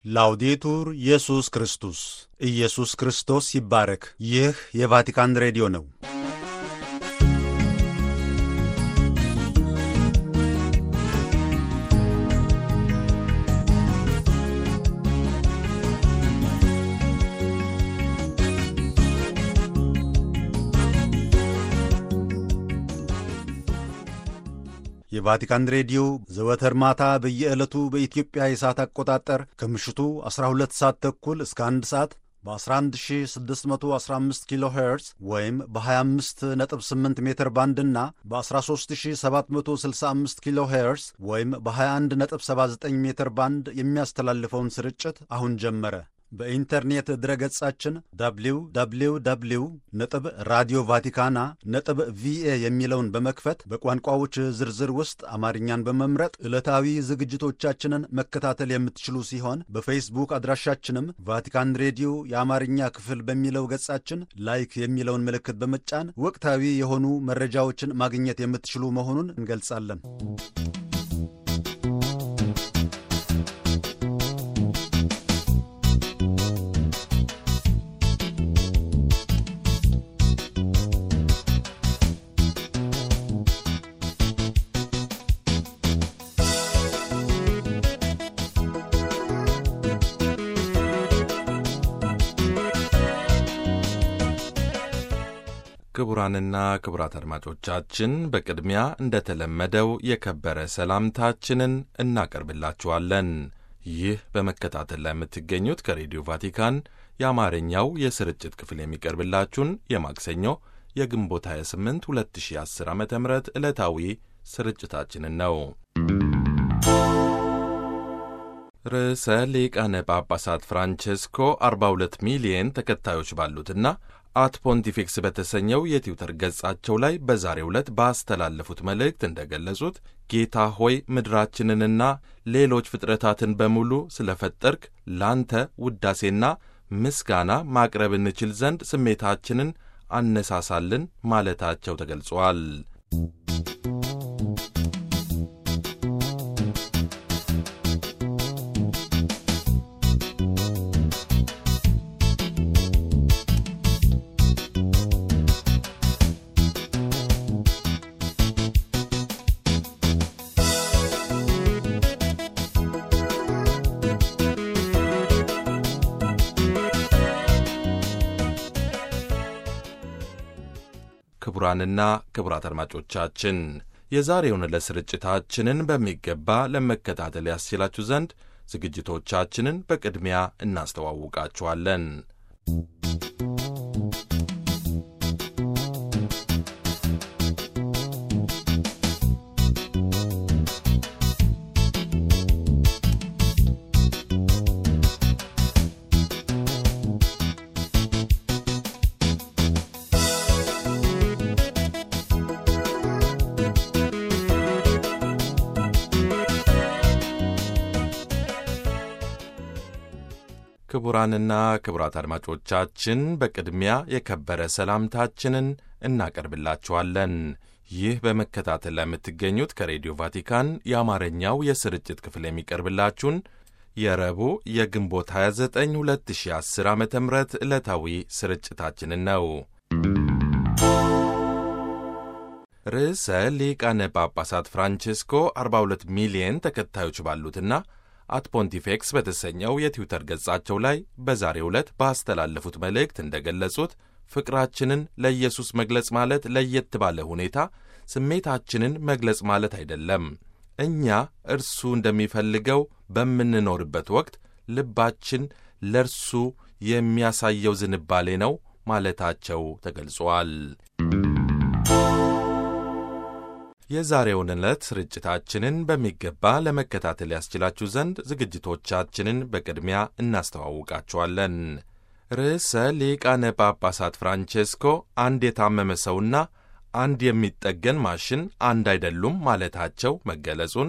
ላውዴቱር ኢየሱስ ክርስቶስ ኢየሱስ ክርስቶስ ይባረክ። ይህ የቫቲካን ሬዲዮ ነው። የቫቲካን ሬዲዮ ዘወትር ማታ በየዕለቱ በኢትዮጵያ የሰዓት አቆጣጠር ከምሽቱ 12 ሰዓት ተኩል እስከ 1 ሰዓት በ11615 ኪሎ ሄርዝ ወይም በ258 ሜትር ባንድ እና በ13765 ኪሎ ሄርዝ ወይም በ2179 ሜትር ባንድ የሚያስተላልፈውን ስርጭት አሁን ጀመረ። በኢንተርኔት ድረገጻችን www ነጥብ ራዲዮ ቫቲካና ነጥብ ቪኤ የሚለውን በመክፈት በቋንቋዎች ዝርዝር ውስጥ አማርኛን በመምረጥ ዕለታዊ ዝግጅቶቻችንን መከታተል የምትችሉ ሲሆን በፌስቡክ አድራሻችንም ቫቲካን ሬዲዮ የአማርኛ ክፍል በሚለው ገጻችን ላይክ የሚለውን ምልክት በመጫን ወቅታዊ የሆኑ መረጃዎችን ማግኘት የምትችሉ መሆኑን እንገልጻለን። ክቡራንና ክቡራት አድማጮቻችን በቅድሚያ እንደተለመደው የከበረ ሰላምታችንን እናቀርብላችኋለን። ይህ በመከታተል ላይ የምትገኙት ከሬዲዮ ቫቲካን የአማርኛው የስርጭት ክፍል የሚቀርብላችሁን የማክሰኞ የግንቦት 28 2010 ዓ ም ዕለታዊ ስርጭታችንን ነው። ርዕሰ ሊቃነ ጳጳሳት ፍራንቼስኮ 42 ሚሊየን ተከታዮች ባሉትና አት ፖንቲፊክስ በተሰኘው የትዊተር ገጻቸው ላይ በዛሬው ዕለት ባስተላለፉት መልእክት እንደገለጹት ጌታ ሆይ ምድራችንንና ሌሎች ፍጥረታትን በሙሉ ስለፈጠርክ ላንተ ውዳሴና ምስጋና ማቅረብ እንችል ዘንድ ስሜታችንን አነሳሳልን ማለታቸው ተገልጿል። ክቡራንና ክቡራት አድማጮቻችን የዛሬውን ዕለት ስርጭታችንን በሚገባ ለመከታተል ያስችላችሁ ዘንድ ዝግጅቶቻችንን በቅድሚያ እናስተዋውቃችኋለን። ክቡራንና ክቡራት አድማጮቻችን በቅድሚያ የከበረ ሰላምታችንን እናቀርብላችኋለን። ይህ በመከታተል ላይ የምትገኙት ከሬዲዮ ቫቲካን የአማርኛው የስርጭት ክፍል የሚቀርብላችሁን የረቡዕ የግንቦት 29 2010 ዓ ም ዕለታዊ ስርጭታችንን ነው። ርዕሰ ሊቃነ ጳጳሳት ፍራንቼስኮ 42 ሚሊየን ተከታዮች ባሉትና አት ፖንቲፌክስ በተሰኘው የትዊተር ገጻቸው ላይ በዛሬው ዕለት ባስተላለፉት መልእክት እንደገለጹት ፍቅራችንን ለኢየሱስ መግለጽ ማለት ለየት ባለ ሁኔታ ስሜታችንን መግለጽ ማለት አይደለም። እኛ እርሱ እንደሚፈልገው በምንኖርበት ወቅት ልባችን ለእርሱ የሚያሳየው ዝንባሌ ነው ማለታቸው ተገልጿል። የዛሬውን ዕለት ስርጭታችንን በሚገባ ለመከታተል ያስችላችሁ ዘንድ ዝግጅቶቻችንን በቅድሚያ እናስተዋውቃችኋለን። ርዕሰ ሊቃነ ጳጳሳት ፍራንቼስኮ አንድ የታመመ ሰውና አንድ የሚጠገን ማሽን አንድ አይደሉም ማለታቸው መገለጹን፣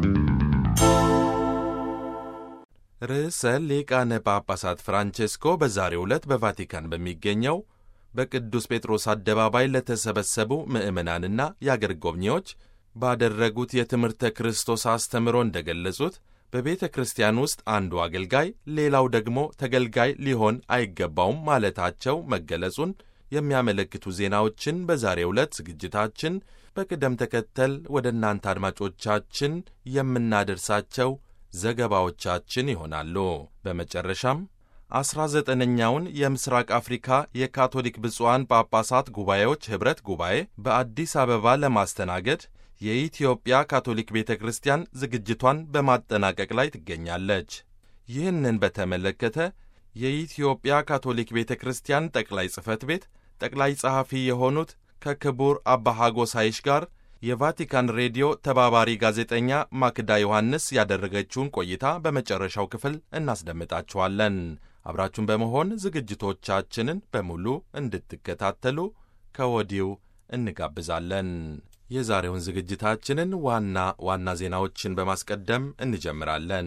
ርዕሰ ሊቃነ ጳጳሳት ፍራንቼስኮ በዛሬው ዕለት በቫቲካን በሚገኘው በቅዱስ ጴጥሮስ አደባባይ ለተሰበሰቡ ምዕመናንና የአገር ጎብኚዎች ባደረጉት የትምህርተ ክርስቶስ አስተምሮ እንደገለጹት በቤተ ክርስቲያን ውስጥ አንዱ አገልጋይ ሌላው ደግሞ ተገልጋይ ሊሆን አይገባውም ማለታቸው መገለጹን የሚያመለክቱ ዜናዎችን በዛሬው ዕለት ዝግጅታችን በቅደም ተከተል ወደ እናንተ አድማጮቻችን የምናደርሳቸው ዘገባዎቻችን ይሆናሉ። በመጨረሻም አስራ ዘጠነኛውን የምስራቅ አፍሪካ የካቶሊክ ብፁዓን ጳጳሳት ጉባኤዎች ኅብረት ጉባኤ በአዲስ አበባ ለማስተናገድ የኢትዮጵያ ካቶሊክ ቤተ ክርስቲያን ዝግጅቷን በማጠናቀቅ ላይ ትገኛለች። ይህንን በተመለከተ የኢትዮጵያ ካቶሊክ ቤተ ክርስቲያን ጠቅላይ ጽሕፈት ቤት ጠቅላይ ጸሐፊ የሆኑት ከክቡር አባ ሐጎስ ሐይሽ ጋር የቫቲካን ሬዲዮ ተባባሪ ጋዜጠኛ ማክዳ ዮሐንስ ያደረገችውን ቆይታ በመጨረሻው ክፍል እናስደምጣችኋለን። አብራችሁን በመሆን ዝግጅቶቻችንን በሙሉ እንድትከታተሉ ከወዲሁ እንጋብዛለን። የዛሬውን ዝግጅታችንን ዋና ዋና ዜናዎችን በማስቀደም እንጀምራለን።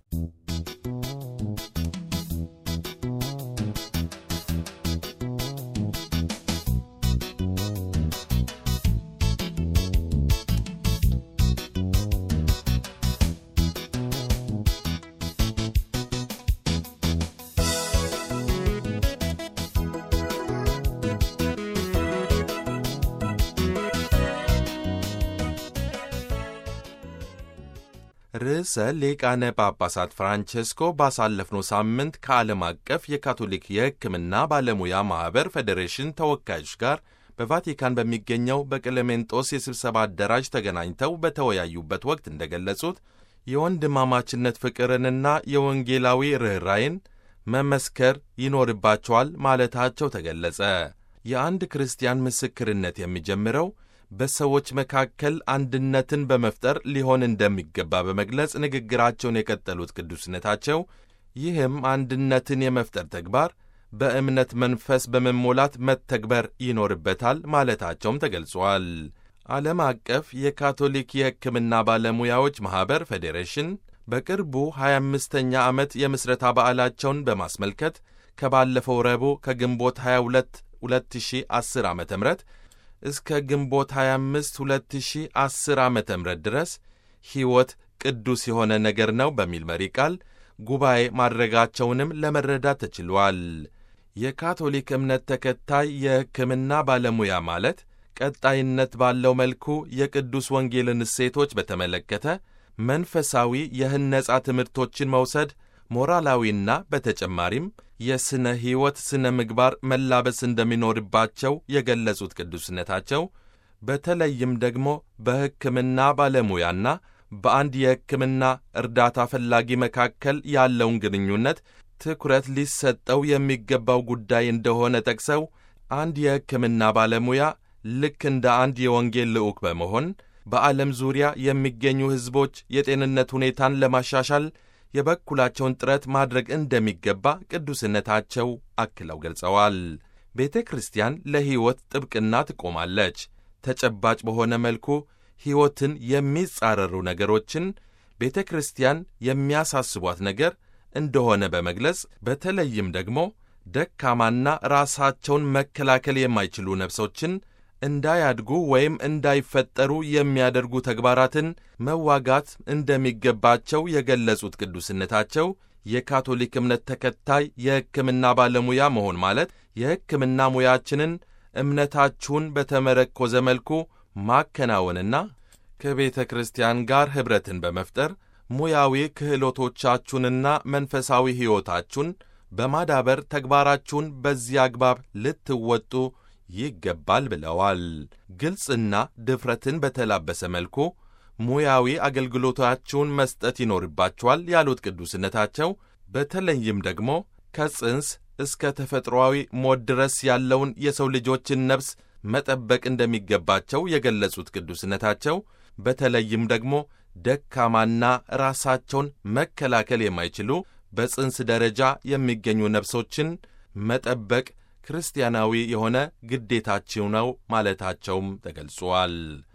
ርዕሰ ሊቃነ ጳጳሳት ፍራንቼስኮ ባሳለፍነው ሳምንት ከዓለም አቀፍ የካቶሊክ የሕክምና ባለሙያ ማኅበር ፌዴሬሽን ተወካዮች ጋር በቫቲካን በሚገኘው በቀለሜንጦስ የስብሰባ አዳራሽ ተገናኝተው በተወያዩበት ወቅት እንደገለጹት የወንድማማችነት ፍቅርንና የወንጌላዊ ርኅራይን መመስከር ይኖርባቸዋል ማለታቸው ተገለጸ። የአንድ ክርስቲያን ምስክርነት የሚጀምረው በሰዎች መካከል አንድነትን በመፍጠር ሊሆን እንደሚገባ በመግለጽ ንግግራቸውን የቀጠሉት ቅዱስነታቸው ይህም አንድነትን የመፍጠር ተግባር በእምነት መንፈስ በመሞላት መተግበር ይኖርበታል ማለታቸውም ተገልጿል። ዓለም አቀፍ የካቶሊክ የሕክምና ባለሙያዎች ማኅበር ፌዴሬሽን በቅርቡ 25ኛ ዓመት የምሥረታ በዓላቸውን በማስመልከት ከባለፈው ረቡዕ ከግንቦት 22 2010 ዓ ም እስከ ግንቦት 25 2010 ዓ ም ድረስ ሕይወት ቅዱስ የሆነ ነገር ነው በሚል መሪ ቃል ጉባኤ ማድረጋቸውንም ለመረዳት ተችሏል። የካቶሊክ እምነት ተከታይ የሕክምና ባለሙያ ማለት ቀጣይነት ባለው መልኩ የቅዱስ ወንጌልን እሴቶች በተመለከተ መንፈሳዊ የህነጻ ትምህርቶችን መውሰድ ሞራላዊና በተጨማሪም የሥነ ሕይወት ሥነ ምግባር መላበስ እንደሚኖርባቸው የገለጹት ቅዱስነታቸው በተለይም ደግሞ በሕክምና ባለሙያና በአንድ የሕክምና እርዳታ ፈላጊ መካከል ያለውን ግንኙነት ትኩረት ሊሰጠው የሚገባው ጉዳይ እንደሆነ ጠቅሰው አንድ የሕክምና ባለሙያ ልክ እንደ አንድ የወንጌል ልዑክ በመሆን በዓለም ዙሪያ የሚገኙ ሕዝቦች የጤንነት ሁኔታን ለማሻሻል የበኩላቸውን ጥረት ማድረግ እንደሚገባ ቅዱስነታቸው አክለው ገልጸዋል። ቤተ ክርስቲያን ለሕይወት ጥብቅና ትቆማለች። ተጨባጭ በሆነ መልኩ ሕይወትን የሚጻረሩ ነገሮችን ቤተ ክርስቲያን የሚያሳስቧት ነገር እንደሆነ በመግለጽ በተለይም ደግሞ ደካማና ራሳቸውን መከላከል የማይችሉ ነፍሶችን እንዳያድጉ ወይም እንዳይፈጠሩ የሚያደርጉ ተግባራትን መዋጋት እንደሚገባቸው የገለጹት ቅዱስነታቸው የካቶሊክ እምነት ተከታይ የሕክምና ባለሙያ መሆን ማለት የሕክምና ሙያችንን እምነታችሁን በተመረኮዘ መልኩ ማከናወንና ከቤተ ክርስቲያን ጋር ኅብረትን በመፍጠር ሙያዊ ክህሎቶቻችሁንና መንፈሳዊ ሕይወታችሁን በማዳበር ተግባራችሁን በዚህ አግባብ ልትወጡ ይገባል ብለዋል። ግልጽና ድፍረትን በተላበሰ መልኩ ሙያዊ አገልግሎታችሁን መስጠት ይኖርባችኋል ያሉት ቅዱስነታቸው በተለይም ደግሞ ከጽንስ እስከ ተፈጥሮአዊ ሞት ድረስ ያለውን የሰው ልጆችን ነፍስ መጠበቅ እንደሚገባቸው የገለጹት ቅዱስነታቸው በተለይም ደግሞ ደካማና ራሳቸውን መከላከል የማይችሉ በጽንስ ደረጃ የሚገኙ ነፍሶችን መጠበቅ ክርስቲያናዊ የሆነ ግዴታቸው ነው ማለታቸውም ተገልጿል።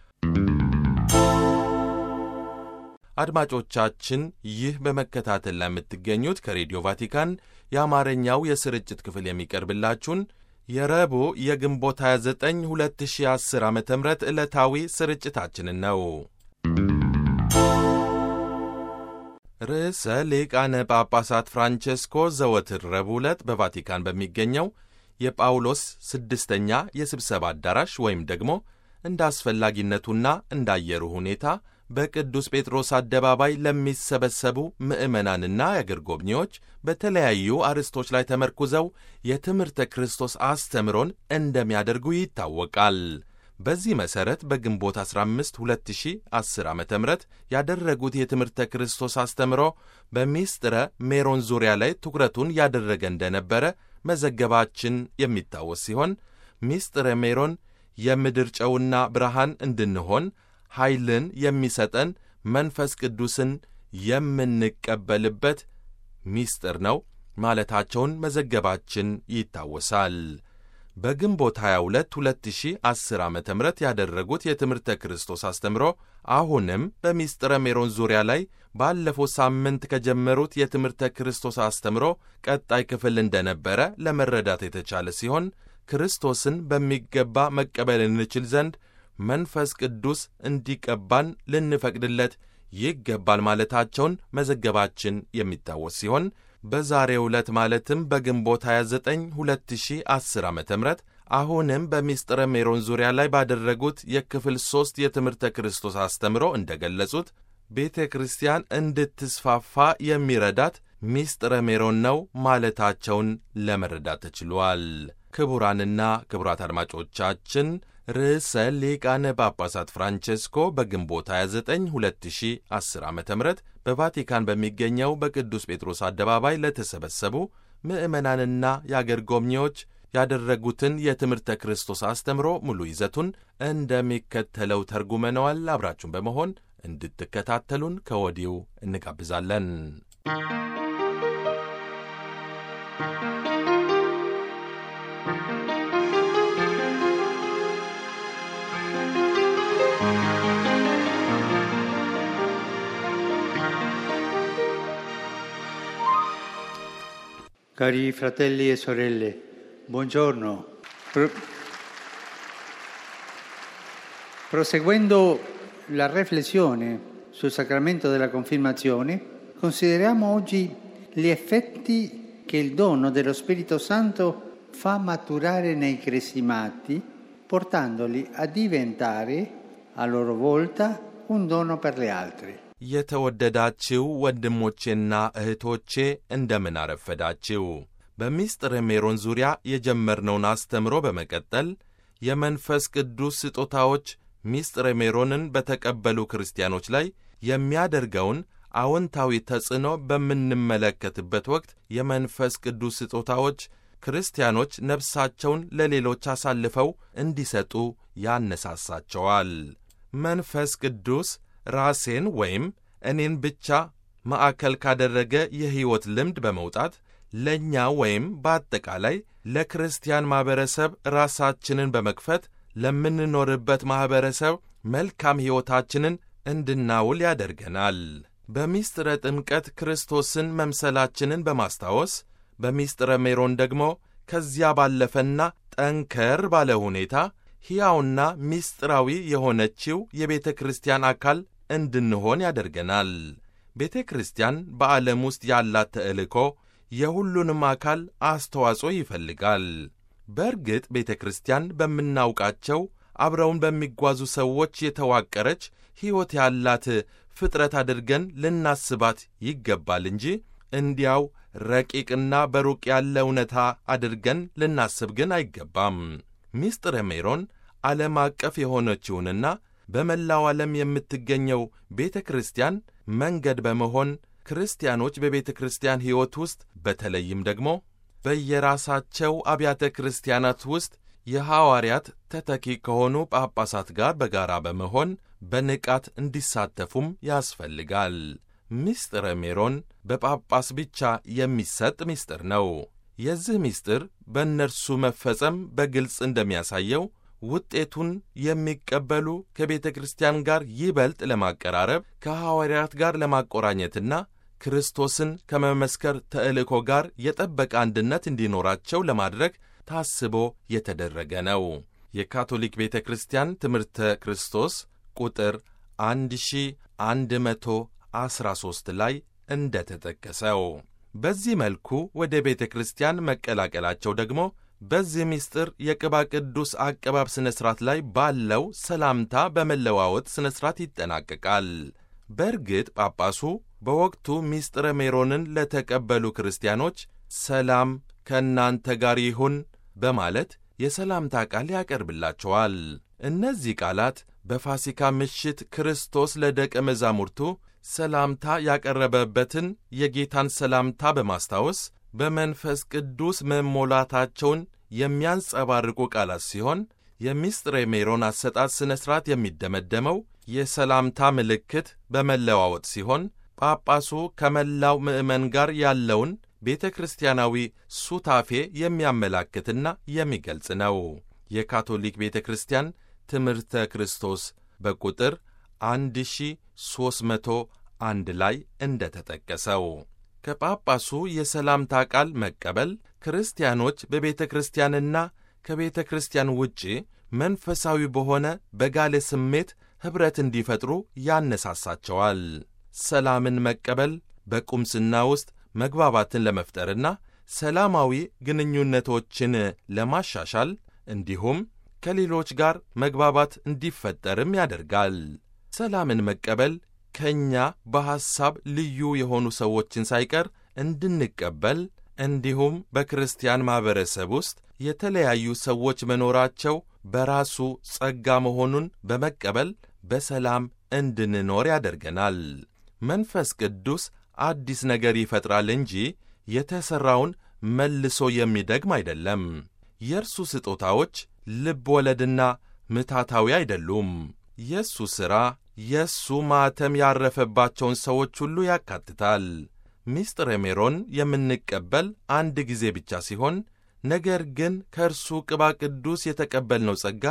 አድማጮቻችን ይህ በመከታተል ላይ የምትገኙት ከሬዲዮ ቫቲካን የአማርኛው የስርጭት ክፍል የሚቀርብላችሁን የረቡዕ የግንቦት 29 2010 ዓ ም ዕለታዊ ስርጭታችንን ነው። ርዕሰ ሊቃነ ጳጳሳት ፍራንቼስኮ ዘወትር ረቡዕ ዕለት በቫቲካን በሚገኘው የጳውሎስ ስድስተኛ የስብሰባ አዳራሽ ወይም ደግሞ እንደ አስፈላጊነቱና እንደ አየሩ ሁኔታ በቅዱስ ጴጥሮስ አደባባይ ለሚሰበሰቡ ምዕመናንና የአገር ጎብኚዎች በተለያዩ አርዕስቶች ላይ ተመርኩዘው የትምህርተ ክርስቶስ አስተምሮን እንደሚያደርጉ ይታወቃል። በዚህ መሠረት በግንቦት 15 2010 ዓ ም ያደረጉት የትምህርተ ክርስቶስ አስተምሮ በሚስጥረ ሜሮን ዙሪያ ላይ ትኩረቱን ያደረገ እንደነበረ መዘገባችን የሚታወስ ሲሆን ሚስጥረ ሜሮን የምድር ጨውና ብርሃን እንድንሆን ኃይልን የሚሰጠን መንፈስ ቅዱስን የምንቀበልበት ሚስጥር ነው ማለታቸውን መዘገባችን ይታወሳል። በግንቦት 22 2010 ዓ ም ያደረጉት የትምህርተ ክርስቶስ አስተምሮ አሁንም በሚስጥረ ሜሮን ዙሪያ ላይ ባለፈው ሳምንት ከጀመሩት የትምህርተ ክርስቶስ አስተምሮ ቀጣይ ክፍል እንደነበረ ለመረዳት የተቻለ ሲሆን ክርስቶስን በሚገባ መቀበል እንችል ዘንድ መንፈስ ቅዱስ እንዲቀባን ልንፈቅድለት ይገባል ማለታቸውን መዘገባችን የሚታወስ ሲሆን በዛሬው ዕለት ማለትም በግንቦት 29 2010 ዓ ም አሁንም በሚስጥረ ሜሮን ዙሪያ ላይ ባደረጉት የክፍል ሦስት የትምህርተ ክርስቶስ አስተምሮ እንደ ገለጹት ቤተ ክርስቲያን እንድትስፋፋ የሚረዳት ሚስጥረ ሜሮን ነው ማለታቸውን ለመረዳት ተችሏል። ክቡራንና ክቡራት አድማጮቻችን ርዕሰ ሊቃነ ጳጳሳት ፍራንቼስኮ በግንቦት 29 2010 ዓ ም በቫቲካን በሚገኘው በቅዱስ ጴጥሮስ አደባባይ ለተሰበሰቡ ምዕመናንና የአገር ጎብኚዎች ያደረጉትን የትምህርተ ክርስቶስ አስተምሮ ሙሉ ይዘቱን እንደሚከተለው ተርጉመነዋል። አብራችሁን በመሆን እንድትከታተሉን ከወዲሁ እንጋብዛለን። Cari fratelli e sorelle, buongiorno. Pro- proseguendo la riflessione sul sacramento della confermazione, consideriamo oggi gli effetti che il dono dello Spirito Santo fa maturare nei cresimati, portandoli a diventare a loro volta un dono per gli altri. የተወደዳችው ወንድሞቼና እህቶቼ እንደምን አረፈዳችው። በሚስጥረ ሜሮን ዙሪያ የጀመርነውን አስተምሮ በመቀጠል የመንፈስ ቅዱስ ስጦታዎች ሚስጥረ ሜሮንን በተቀበሉ ክርስቲያኖች ላይ የሚያደርገውን አዎንታዊ ተጽዕኖ በምንመለከትበት ወቅት የመንፈስ ቅዱስ ስጦታዎች ክርስቲያኖች ነፍሳቸውን ለሌሎች አሳልፈው እንዲሰጡ ያነሳሳቸዋል። መንፈስ ቅዱስ ራሴን ወይም እኔን ብቻ ማዕከል ካደረገ የሕይወት ልምድ በመውጣት ለእኛ ወይም በአጠቃላይ ለክርስቲያን ማኅበረሰብ ራሳችንን በመክፈት ለምንኖርበት ማኅበረሰብ መልካም ሕይወታችንን እንድናውል ያደርገናል። በሚስጥረ ጥምቀት ክርስቶስን መምሰላችንን በማስታወስ በሚስጥረ ሜሮን ደግሞ ከዚያ ባለፈና ጠንከር ባለ ሁኔታ ሕያውና ሚስጥራዊ የሆነችው የቤተ ክርስቲያን አካል እንድንሆን ያደርገናል። ቤተ ክርስቲያን በዓለም ውስጥ ያላት ተልእኮ የሁሉንም አካል አስተዋጽኦ ይፈልጋል። በእርግጥ ቤተ ክርስቲያን በምናውቃቸው አብረውን በሚጓዙ ሰዎች የተዋቀረች ሕይወት ያላት ፍጥረት አድርገን ልናስባት ይገባል እንጂ እንዲያው ረቂቅና በሩቅ ያለ እውነታ አድርገን ልናስብ ግን አይገባም። ሚስጥረ ሜሮን ዓለም አቀፍ የሆነችውንና በመላው ዓለም የምትገኘው ቤተ ክርስቲያን መንገድ በመሆን ክርስቲያኖች በቤተ ክርስቲያን ሕይወት ውስጥ በተለይም ደግሞ በየራሳቸው አብያተ ክርስቲያናት ውስጥ የሐዋርያት ተተኪ ከሆኑ ጳጳሳት ጋር በጋራ በመሆን በንቃት እንዲሳተፉም ያስፈልጋል። ምስጢረ ሜሮን በጳጳስ ብቻ የሚሰጥ ምስጢር ነው። የዚህ ምስጢር በእነርሱ መፈጸም በግልጽ እንደሚያሳየው ውጤቱን የሚቀበሉ ከቤተ ክርስቲያን ጋር ይበልጥ ለማቀራረብ ከሐዋርያት ጋር ለማቆራኘትና ክርስቶስን ከመመስከር ተልእኮ ጋር የጠበቀ አንድነት እንዲኖራቸው ለማድረግ ታስቦ የተደረገ ነው። የካቶሊክ ቤተ ክርስቲያን ትምህርተ ክርስቶስ ቁጥር 1113 ላይ እንደተጠቀሰው በዚህ መልኩ ወደ ቤተ ክርስቲያን መቀላቀላቸው ደግሞ በዚህ ምስጢር የቅባ ቅዱስ አቀባብ ሥነ ሥርዓት ላይ ባለው ሰላምታ በመለዋወጥ ሥነ ሥርዓት ይጠናቀቃል። በእርግጥ ጳጳሱ በወቅቱ ምስጢረ ሜሮንን ለተቀበሉ ክርስቲያኖች ሰላም ከእናንተ ጋር ይሁን በማለት የሰላምታ ቃል ያቀርብላቸዋል። እነዚህ ቃላት በፋሲካ ምሽት ክርስቶስ ለደቀ መዛሙርቱ ሰላምታ ያቀረበበትን የጌታን ሰላምታ በማስታወስ በመንፈስ ቅዱስ መሞላታቸውን የሚያንጸባርቁ ቃላት ሲሆን የምስጢረ ሜሮን አሰጣጥ ሥነ ሥርዓት የሚደመደመው የሰላምታ ምልክት በመለዋወጥ ሲሆን ጳጳሱ ከመላው ምዕመን ጋር ያለውን ቤተ ክርስቲያናዊ ሱታፌ የሚያመላክትና የሚገልጽ ነው። የካቶሊክ ቤተ ክርስቲያን ትምህርተ ክርስቶስ በቁጥር 1301 ላይ እንደተጠቀሰው ከጳጳሱ የሰላምታ ቃል መቀበል ክርስቲያኖች በቤተ ክርስቲያንና ከቤተ ክርስቲያን ውጪ መንፈሳዊ በሆነ በጋለ ስሜት ኅብረት እንዲፈጥሩ ያነሳሳቸዋል። ሰላምን መቀበል በቁምስና ውስጥ መግባባትን ለመፍጠርና ሰላማዊ ግንኙነቶችን ለማሻሻል እንዲሁም ከሌሎች ጋር መግባባት እንዲፈጠርም ያደርጋል። ሰላምን መቀበል ከእኛ በሐሳብ ልዩ የሆኑ ሰዎችን ሳይቀር እንድንቀበል እንዲሁም በክርስቲያን ማኅበረሰብ ውስጥ የተለያዩ ሰዎች መኖራቸው በራሱ ጸጋ መሆኑን በመቀበል በሰላም እንድንኖር ያደርገናል። መንፈስ ቅዱስ አዲስ ነገር ይፈጥራል እንጂ የተሠራውን መልሶ የሚደግም አይደለም። የእርሱ ስጦታዎች ልብ ወለድና ምታታዊ አይደሉም። የእሱ ሥራ የእሱ ማኅተም ያረፈባቸውን ሰዎች ሁሉ ያካትታል። ምስጢረ ሜሮን የምንቀበል አንድ ጊዜ ብቻ ሲሆን ነገር ግን ከእርሱ ቅባ ቅዱስ የተቀበልነው ጸጋ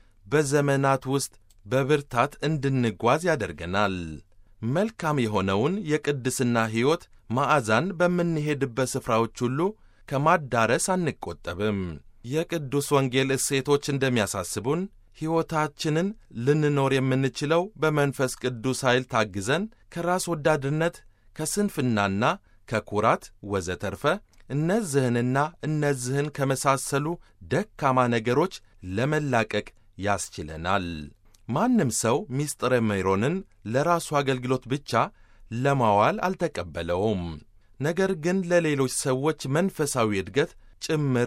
በዘመናት ውስጥ በብርታት እንድንጓዝ ያደርገናል። መልካም የሆነውን የቅድስና ሕይወት ማዕዛን በምንሄድበት ስፍራዎች ሁሉ ከማዳረስ አንቆጠብም። የቅዱስ ወንጌል እሴቶች እንደሚያሳስቡን ሕይወታችንን ልንኖር የምንችለው በመንፈስ ቅዱስ ኃይል ታግዘን ከራስ ወዳድነት፣ ከስንፍናና ከኩራት ወዘተርፈ እነዚህንና እነዚህን ከመሳሰሉ ደካማ ነገሮች ለመላቀቅ ያስችለናል። ማንም ሰው ምስጢረ ሜሮንን ለራሱ አገልግሎት ብቻ ለማዋል አልተቀበለውም። ነገር ግን ለሌሎች ሰዎች መንፈሳዊ እድገት ጭምር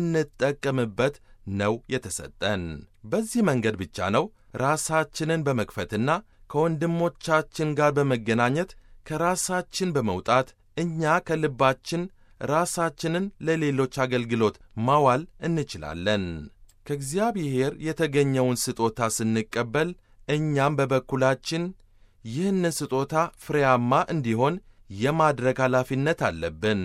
ልንጠቀምበት ነው የተሰጠን። በዚህ መንገድ ብቻ ነው ራሳችንን በመክፈትና ከወንድሞቻችን ጋር በመገናኘት ከራሳችን በመውጣት እኛ ከልባችን ራሳችንን ለሌሎች አገልግሎት ማዋል እንችላለን። ከእግዚአብሔር የተገኘውን ስጦታ ስንቀበል እኛም በበኩላችን ይህንን ስጦታ ፍሬያማ እንዲሆን የማድረግ ኃላፊነት አለብን።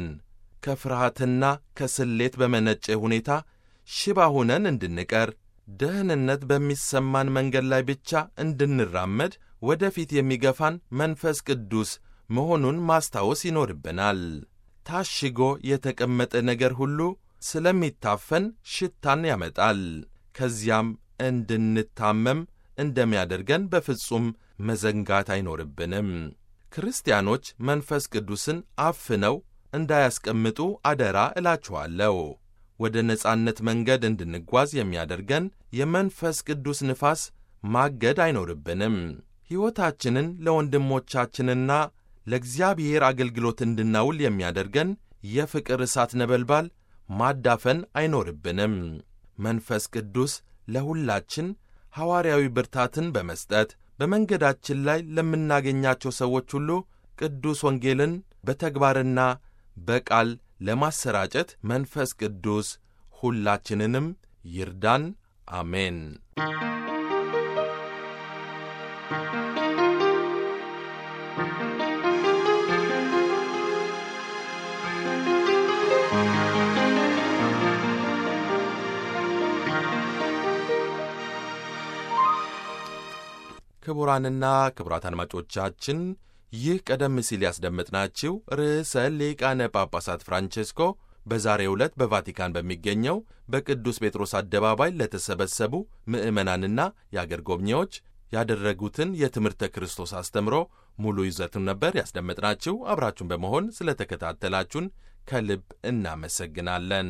ከፍርሃትና ከስሌት በመነጨ ሁኔታ ሽባ ሆነን እንድንቀር፣ ደህንነት በሚሰማን መንገድ ላይ ብቻ እንድንራመድ ወደፊት የሚገፋን መንፈስ ቅዱስ መሆኑን ማስታወስ ይኖርብናል። ታሽጎ የተቀመጠ ነገር ሁሉ ስለሚታፈን ሽታን ያመጣል። ከዚያም እንድንታመም እንደሚያደርገን በፍጹም መዘንጋት አይኖርብንም። ክርስቲያኖች መንፈስ ቅዱስን አፍነው እንዳያስቀምጡ አደራ እላችኋለሁ። ወደ ነጻነት መንገድ እንድንጓዝ የሚያደርገን የመንፈስ ቅዱስ ንፋስ ማገድ አይኖርብንም። ሕይወታችንን ለወንድሞቻችንና ለእግዚአብሔር አገልግሎት እንድናውል የሚያደርገን የፍቅር እሳት ነበልባል ማዳፈን አይኖርብንም። መንፈስ ቅዱስ ለሁላችን ሐዋርያዊ ብርታትን በመስጠት በመንገዳችን ላይ ለምናገኛቸው ሰዎች ሁሉ ቅዱስ ወንጌልን በተግባርና በቃል ለማሰራጨት መንፈስ ቅዱስ ሁላችንንም ይርዳን። አሜን። ክቡራንና ክቡራት አድማጮቻችን ይህ ቀደም ሲል ያስደመጥናችሁ ርዕሰ ሊቃነ ጳጳሳት ፍራንቼስኮ በዛሬው ዕለት በቫቲካን በሚገኘው በቅዱስ ጴጥሮስ አደባባይ ለተሰበሰቡ ምዕመናንና የአገር ጎብኚዎች ያደረጉትን የትምህርተ ክርስቶስ አስተምሮ ሙሉ ይዘቱን ነበር ያስደመጥናችሁ። አብራችሁን በመሆን ስለተከታተላችሁን ከልብ እናመሰግናለን።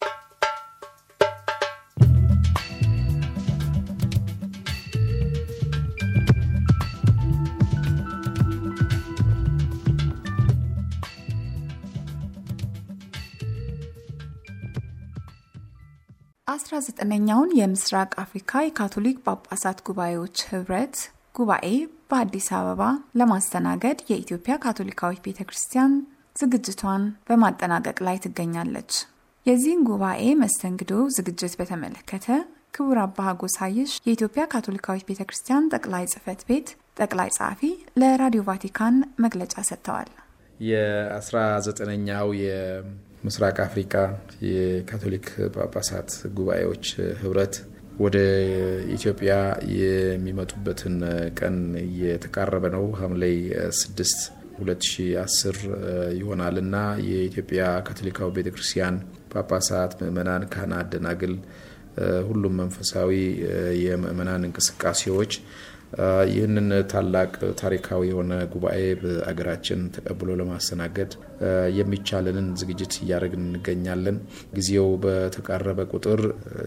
አስራ ዘጠነኛውን የምስራቅ አፍሪካ የካቶሊክ ጳጳሳት ጉባኤዎች ህብረት ጉባኤ በአዲስ አበባ ለማስተናገድ የኢትዮጵያ ካቶሊካዊት ቤተ ክርስቲያን ዝግጅቷን በማጠናቀቅ ላይ ትገኛለች። የዚህን ጉባኤ መስተንግዶ ዝግጅት በተመለከተ ክቡር አባ ሀጎሳይሽ የኢትዮጵያ ካቶሊካዊት ቤተ ክርስቲያን ጠቅላይ ጽህፈት ቤት ጠቅላይ ጸሐፊ ለራዲዮ ቫቲካን መግለጫ ሰጥተዋል። የአስራ ዘጠነኛው የምስራቅ አፍሪካ የካቶሊክ ጳጳሳት ጉባኤዎች ህብረት ወደ ኢትዮጵያ የሚመጡበትን ቀን እየተቃረበ ነው። ሐምሌ 6 2010 ይሆናል እና የኢትዮጵያ ካቶሊካዊ ቤተ ክርስቲያን ጳጳሳት፣ ምእመናን፣ ካህናት፣ ደናግል፣ ሁሉም መንፈሳዊ የምእመናን እንቅስቃሴዎች ይህንን ታላቅ ታሪካዊ የሆነ ጉባኤ በአገራችን ተቀብሎ ለማስተናገድ የሚቻለንን ዝግጅት እያደረግን እንገኛለን። ጊዜው በተቃረበ ቁጥር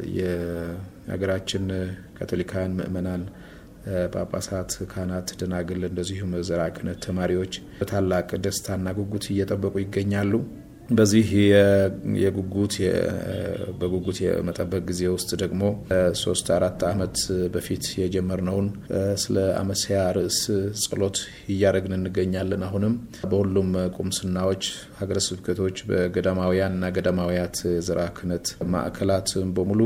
የሀገራችን ካቶሊካውያን ምእመናን ጳጳሳት፣ ካህናት፣ ደናግል እንደዚሁም ዘርዓ ክህነት ተማሪዎች በታላቅ ደስታና ጉጉት እየጠበቁ ይገኛሉ። በዚህ የጉጉት በጉጉት የመጠበቅ ጊዜ ውስጥ ደግሞ ሶስት አራት ዓመት በፊት የጀመርነውን ስለ አመሲያ ርዕስ ጸሎት እያደረግን እንገኛለን። አሁንም በሁሉም ቁምስናዎች፣ ሀገረ ስብከቶች፣ በገዳማውያን እና ገዳማውያት ዘርዓ ክህነት ማዕከላት በሙሉ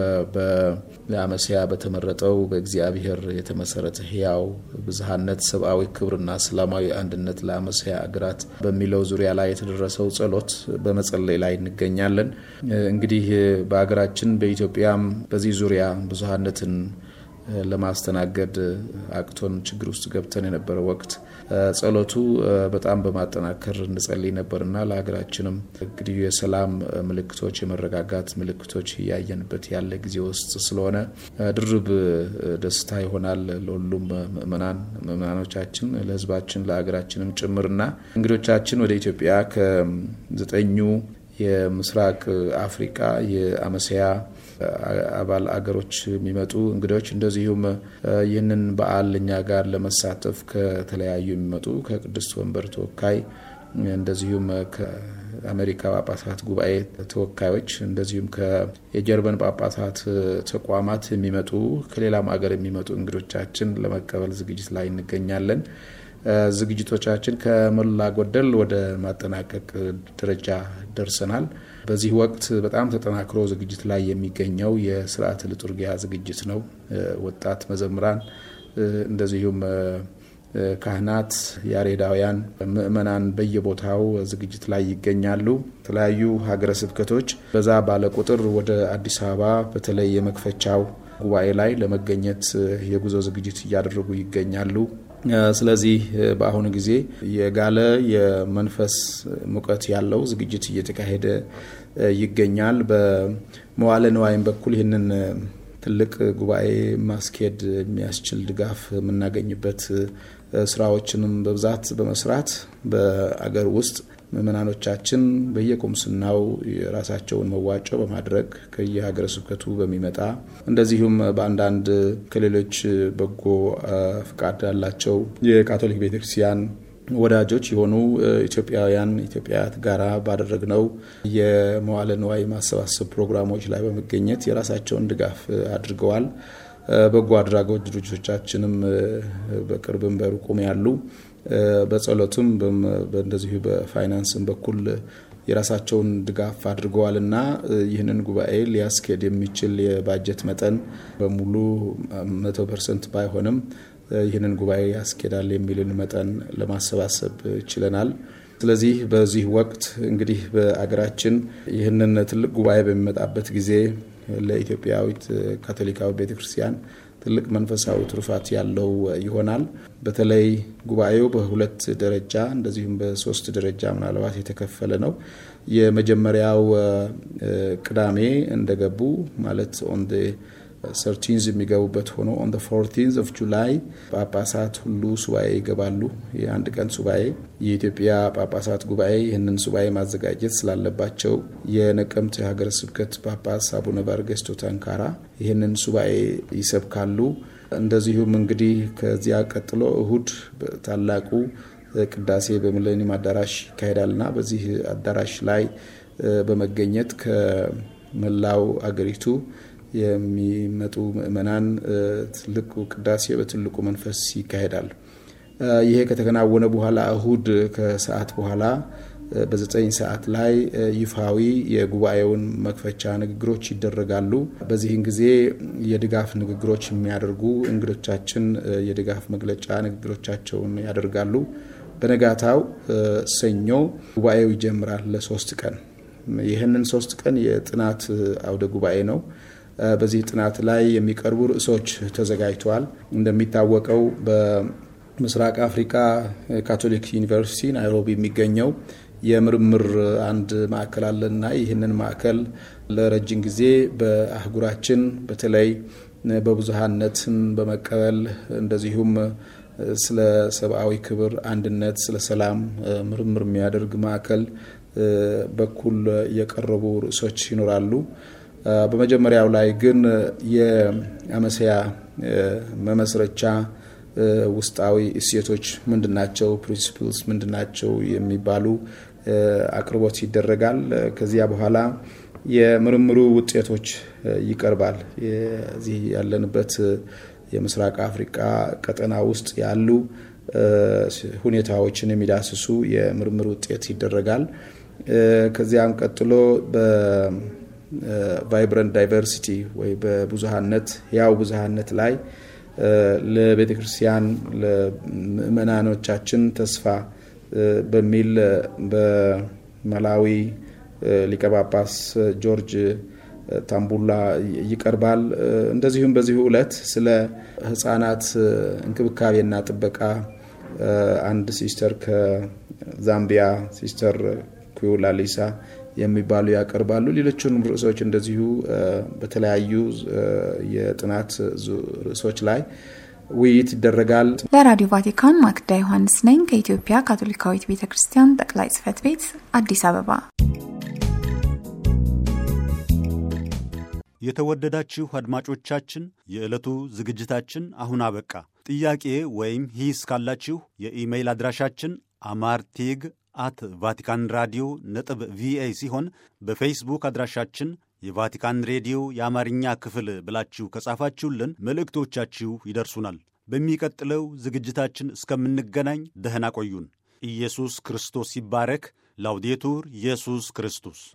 በአመሲያ በተመረጠው በእግዚአብሔር የተመሰረተ ሕያው ብዝሃነት፣ ሰብአዊ ክብርና ሰላማዊ አንድነት ለአመሲያ አገራት በሚለው ዙሪያ ላይ የተደረሰው ጸሎት በመጸለይ ላይ እንገኛለን። እንግዲህ በሀገራችን በኢትዮጵያም በዚህ ዙሪያ ብዙሀነትን ለማስተናገድ አቅቶን ችግር ውስጥ ገብተን የነበረ ወቅት ጸሎቱ በጣም በማጠናከር እንጸልይ ነበርና ለሀገራችንም እንግዲህ የሰላም ምልክቶች የመረጋጋት ምልክቶች እያየንበት ያለ ጊዜ ውስጥ ስለሆነ ድርብ ደስታ ይሆናል ለሁሉም ምእመናን ምእመናኖቻችን፣ ለሕዝባችን ለሀገራችንም ጭምርና እንግዶቻችን ወደ ኢትዮጵያ ከዘጠኙ የምስራቅ አፍሪቃ የአመሲያ አባል አገሮች የሚመጡ እንግዶች እንደዚሁም ይህንን በዓል እኛ ጋር ለመሳተፍ ከተለያዩ የሚመጡ ከቅድስት ወንበር ተወካይ እንደዚሁም ከአሜሪካ ጳጳሳት ጉባኤ ተወካዮች እንደዚሁም የጀርመን ጳጳሳት ተቋማት የሚመጡ ከሌላም ሀገር የሚመጡ እንግዶቻችን ለመቀበል ዝግጅት ላይ እንገኛለን። ዝግጅቶቻችን ከሞላ ጎደል ወደ ማጠናቀቅ ደረጃ ደርሰናል። በዚህ ወቅት በጣም ተጠናክሮ ዝግጅት ላይ የሚገኘው የስርዓተ ልጡርጊያ ዝግጅት ነው። ወጣት መዘምራን እንደዚሁም ካህናት፣ ያሬዳውያን፣ ምእመናን በየቦታው ዝግጅት ላይ ይገኛሉ። የተለያዩ ሀገረ ስብከቶች በዛ ባለ ቁጥር ወደ አዲስ አበባ በተለይ የመክፈቻው ጉባኤ ላይ ለመገኘት የጉዞ ዝግጅት እያደረጉ ይገኛሉ። ስለዚህ በአሁኑ ጊዜ የጋለ የመንፈስ ሙቀት ያለው ዝግጅት እየተካሄደ ይገኛል። በመዋለ ንዋይም በኩል ይህንን ትልቅ ጉባኤ ማስኬድ የሚያስችል ድጋፍ የምናገኝበት ስራዎችንም በብዛት በመስራት በአገር ውስጥ ምእመናኖቻችን በየቁምስናው የራሳቸውን መዋጮ በማድረግ ከየሀገረ ስብከቱ በሚመጣ እንደዚሁም በአንዳንድ ከሌሎች በጎ ፍቃድ ያላቸው የካቶሊክ ቤተክርስቲያን ወዳጆች የሆኑ ኢትዮጵያውያን ኢትዮጵያውያት ጋራ ባደረግነው የመዋለ ንዋይ ማሰባሰብ ፕሮግራሞች ላይ በመገኘት የራሳቸውን ድጋፍ አድርገዋል። በጎ አድራጎት ድርጅቶቻችንም በቅርብም በሩቁም ያሉ በጸሎትም እንደዚሁ በፋይናንስም በኩል የራሳቸውን ድጋፍ አድርገዋል እና ይህንን ጉባኤ ሊያስኬድ የሚችል የባጀት መጠን በሙሉ መቶ ፐርሰንት ባይሆንም ይህንን ጉባኤ ያስኬዳል የሚልን መጠን ለማሰባሰብ ችለናል። ስለዚህ በዚህ ወቅት እንግዲህ በአገራችን ይህንን ትልቅ ጉባኤ በሚመጣበት ጊዜ ለኢትዮጵያዊት ካቶሊካዊ ቤተክርስቲያን ትልቅ መንፈሳዊ ትሩፋት ያለው ይሆናል። በተለይ ጉባኤው በሁለት ደረጃ እንደዚሁም በሶስት ደረጃ ምናልባት የተከፈለ ነው። የመጀመሪያው ቅዳሜ እንደገቡ ማለት ኦን ሰርቲንዝ የሚገቡበት ሆኖ ኦን ፎርቲንዝ ኦፍ ጁላይ ጳጳሳት ሁሉ ሱባኤ ይገባሉ። የአንድ ቀን ሱባኤ የኢትዮጵያ ጳጳሳት ጉባኤ ይህንን ሱባኤ ማዘጋጀት ስላለባቸው የነቀምት የሀገረ ስብከት ጳጳስ አቡነ ባርጌስቶ ተንካራ ይህንን ሱባኤ ይሰብካሉ። እንደዚሁም እንግዲህ ከዚያ ቀጥሎ እሁድ ታላቁ ቅዳሴ በሚሌኒየም አዳራሽ ይካሄዳልና በዚህ አዳራሽ ላይ በመገኘት ከመላው አገሪቱ የሚመጡ ምእመናን ትልቁ ቅዳሴ በትልቁ መንፈስ ይካሄዳል። ይሄ ከተከናወነ በኋላ እሁድ ከሰዓት በኋላ በዘጠኝ ሰዓት ላይ ይፋዊ የጉባኤውን መክፈቻ ንግግሮች ይደረጋሉ። በዚህን ጊዜ የድጋፍ ንግግሮች የሚያደርጉ እንግዶቻችን የድጋፍ መግለጫ ንግግሮቻቸውን ያደርጋሉ። በነጋታው ሰኞ ጉባኤው ይጀምራል ለሶስት ቀን። ይህንን ሶስት ቀን የጥናት አውደ ጉባኤ ነው። በዚህ ጥናት ላይ የሚቀርቡ ርዕሶች ተዘጋጅተዋል። እንደሚታወቀው በምስራቅ አፍሪካ ካቶሊክ ዩኒቨርሲቲ ናይሮቢ የሚገኘው የምርምር አንድ ማዕከል አለና ይህንን ማዕከል ለረጅም ጊዜ በአህጉራችን በተለይ በብዙሃነትን በመቀበል እንደዚሁም ስለ ሰብአዊ ክብር፣ አንድነት፣ ስለ ሰላም ምርምር የሚያደርግ ማዕከል በኩል የቀረቡ ርዕሶች ይኖራሉ። በመጀመሪያው ላይ ግን የአመሰያ መመስረቻ ውስጣዊ እሴቶች ምንድናቸው፣ ፕሪንሲፕልስ ምንድናቸው የሚባሉ አቅርቦት ይደረጋል። ከዚያ በኋላ የምርምሩ ውጤቶች ይቀርባል። የዚህ ያለንበት የምስራቅ አፍሪካ ቀጠና ውስጥ ያሉ ሁኔታዎችን የሚዳስሱ የምርምር ውጤት ይደረጋል። ከዚያም ቀጥሎ በቫይብረንት ዳይቨርሲቲ ወይ በብዙሃነት ያው ብዙሃነት ላይ ለቤተ ክርስቲያን ለምእመናኖቻችን ተስፋ በሚል በመላዊ ሊቀ ጳጳስ ጆርጅ ታምቡላ ይቀርባል። እንደዚሁም በዚሁ ዕለት ስለ ሕፃናት እንክብካቤና ጥበቃ አንድ ሲስተር ከዛምቢያ ሲስተር ኩላ ሊሳ የሚባሉ ያቀርባሉ። ሌሎቹንም ርዕሶች እንደዚሁ በተለያዩ የጥናት ርዕሶች ላይ ውይይት ይደረጋል። ለራዲዮ ቫቲካን ማክዳ ዮሐንስ ነኝ ከኢትዮጵያ ካቶሊካዊት ቤተ ክርስቲያን ጠቅላይ ጽሕፈት ቤት አዲስ አበባ። የተወደዳችሁ አድማጮቻችን የዕለቱ ዝግጅታችን አሁን አበቃ። ጥያቄ ወይም ሂስ ካላችሁ የኢሜይል አድራሻችን አማርቴግ አት ቫቲካን ራዲዮ ነጥብ ቪኦኤ ሲሆን በፌስቡክ አድራሻችን የቫቲካን ሬዲዮ የአማርኛ ክፍል ብላችሁ ከጻፋችሁልን መልእክቶቻችሁ ይደርሱናል። በሚቀጥለው ዝግጅታችን እስከምንገናኝ ደህና ቆዩን። ኢየሱስ ክርስቶስ ይባረክ። ላውዴቱር ኢየሱስ ክርስቶስ